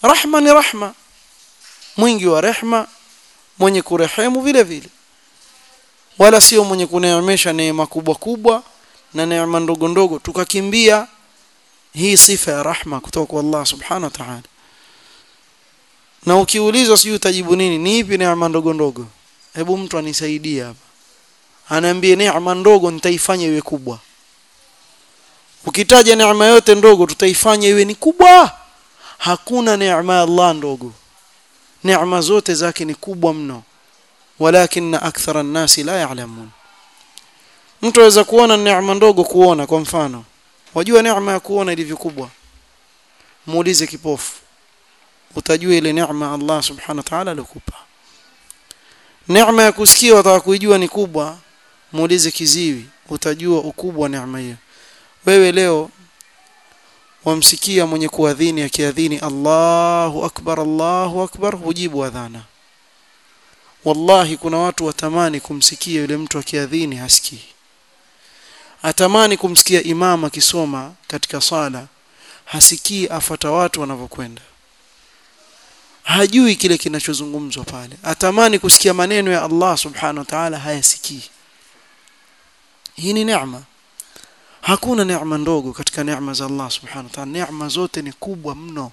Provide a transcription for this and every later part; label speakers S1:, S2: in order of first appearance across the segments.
S1: rahma ni rahma mwingi wa rehma mwenye kurehemu vile vile wala sio mwenye kuneemesha neema kubwa kubwa na neema ndogo ndogo tukakimbia hii sifa ya rahma kutoka kwa Allah subhanahu wa ta'ala na ukiulizwa sijui utajibu nini ni ipi neema ndogo ndogo hebu mtu anisaidie hapa anaambia neema ndogo nitaifanya iwe kubwa ukitaja neema yote ndogo tutaifanya iwe ni kubwa hakuna neema ya Allah ndogo neema zote zake ni kubwa mno walakin akthara an-nasi la ya'lamun mtu aweza kuona neema ndogo kuona kwa mfano wajua neema ya kuona ilivyo kubwa muulize kipofu utajua ile neema Allah subhanahu wa ta'ala alikupa neema ya kusikia wataka kuijua ni kubwa muulize kiziwi utajua ukubwa neema hiyo wewe leo wamsikia mwenye kuadhini akiadhini Allahu akbar Allahu akbar hujibu adhana wallahi kuna watu watamani kumsikia yule mtu akiadhini hasikii atamani kumsikia imam akisoma katika sala hasikii afata watu wanavyokwenda hajui kile kinachozungumzwa pale atamani kusikia maneno ya Allah subhanahu wa ta'ala hayasikii hii ni neema hakuna neema ndogo katika neema za Allah subhanahu wa ta'ala neema zote ni kubwa mno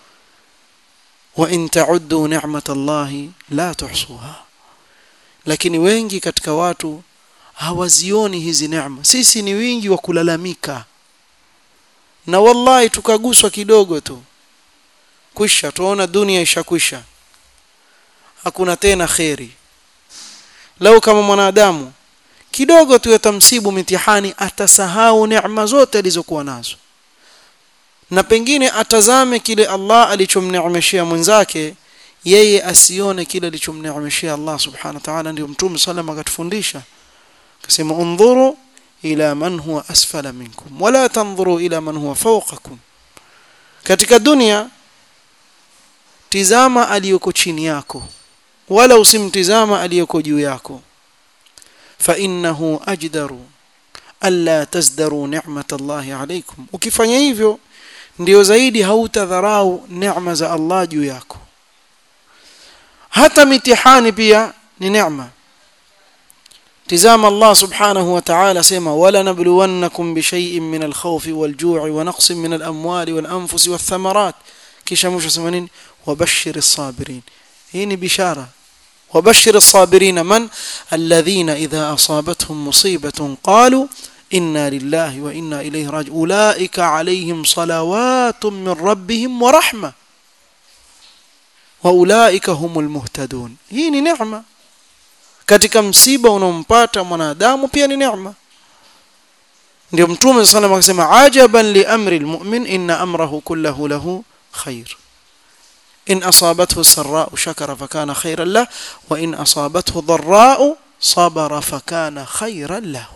S1: wa in ta'uddu ni'matallahi la tuhsuha lakini wengi katika watu hawazioni hizi neema sisi ni wingi wa kulalamika na wallahi tukaguswa kidogo tu kwisha tuona dunia ishakwisha hakuna tena kheri lau kama mwanadamu kidogo tu yatamsibu mitihani atasahau neema zote alizokuwa nazo na pengine atazame kile Allah alichomneemeshia mwenzake yeye asione kile alichomneemeshia Allah subhanahu wa ta'ala ndio mtume sallam akatufundisha akasema undhuru ila man huwa asfala minkum wala tanzuru ila man huwa fawqakum katika dunia tizama aliyoko chini yako wala usimtizama aliyoko juu yako fa innahu ajdaru alla tazdaru ni'mat Allah alaykum ukifanya hivyo ndio zaidi hautadharau neema za Allah juu yako hata mitihani pia ni neema tizama Allah subhanahu wa ta'ala sema wala nabluwannakum bi shay'in min al-khawfi wal-ju'i wa naqsin min al-amwali wal-anfusi wath-thamarat kisha mwisho sema nini wabashshir as-sabirin hii ni bishara وبشر الصابرين من الذين إذا أصابتهم مصيبة قالوا إنا لله وإنا إليه راجعون أولئك عليهم صلوات من ربهم ورحمة وأولئك هم المهتدون هي نعمة katika msiba unaompata mwanadamu pia ni neema ndio mtume sana akasema ajaban li amri almu'min inna amrahu kullahu lahu khair in asabathu sarra'u shakara fakana khairan lahu wa in asabathu dharra'u sabara fakana khairan lahu